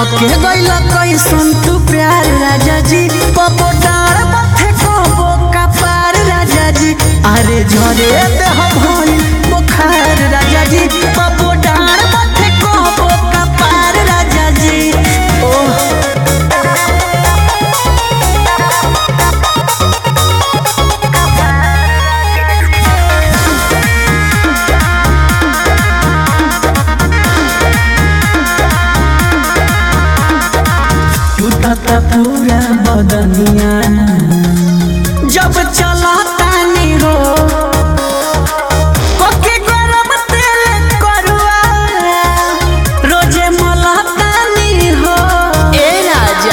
कके गइल कैसन तू प्यार राजा जी पपो डार पथे कबो कपार राजा जी अरे झरे देह भइल बुखार राजा जी पपो डार पथे कबो कपार राजा जी ओह टूटता पूरा बदनिया जब चलता नी हो कोके गरम तेल करुआ रोजे मलता नी हो ए राजा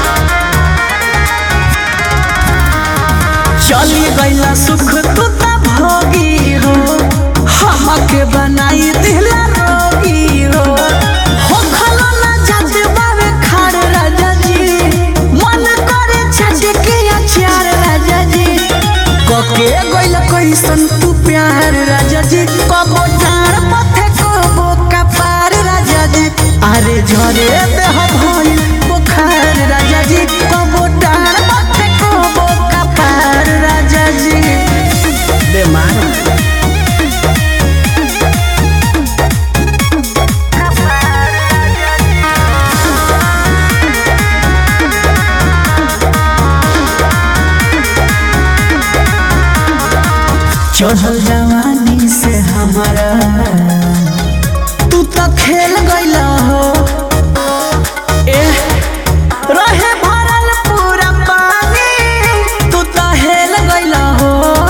चली गईला सुख तू त भोगी हो हमके बनाई दिला रोगी हो हो खलो ना जात बावे खाड़ राजा जी मन करे छट के अचार राजा जी कके गइल कैसन तू प्यार राजा जी कबो डार पथे कबो कपार राजा जी अरे झरे देह भइल बुखार राजा जी कबो डार पथे कबो कपार राजा जी बेमार चढ़ल जवानी से हमारा तू तो खेल गइल हो एह, रहे भरल पूरा पानी तू तो हेल गइल हो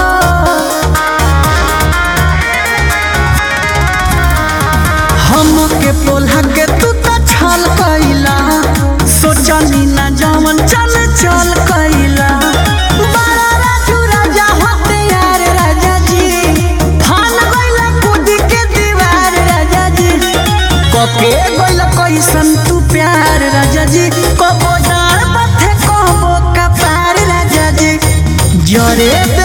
हमके पोल्हा के तू तो छल कइला सोचनी ना जवन चल चल कइला बड़ा राजू राजा होते यार राजा जी फान गइला कूद के दीवार राजा जी कके गइला कैसन तू प्यार राजा जी कबो डार पथे कबो कपार राजा जी जरे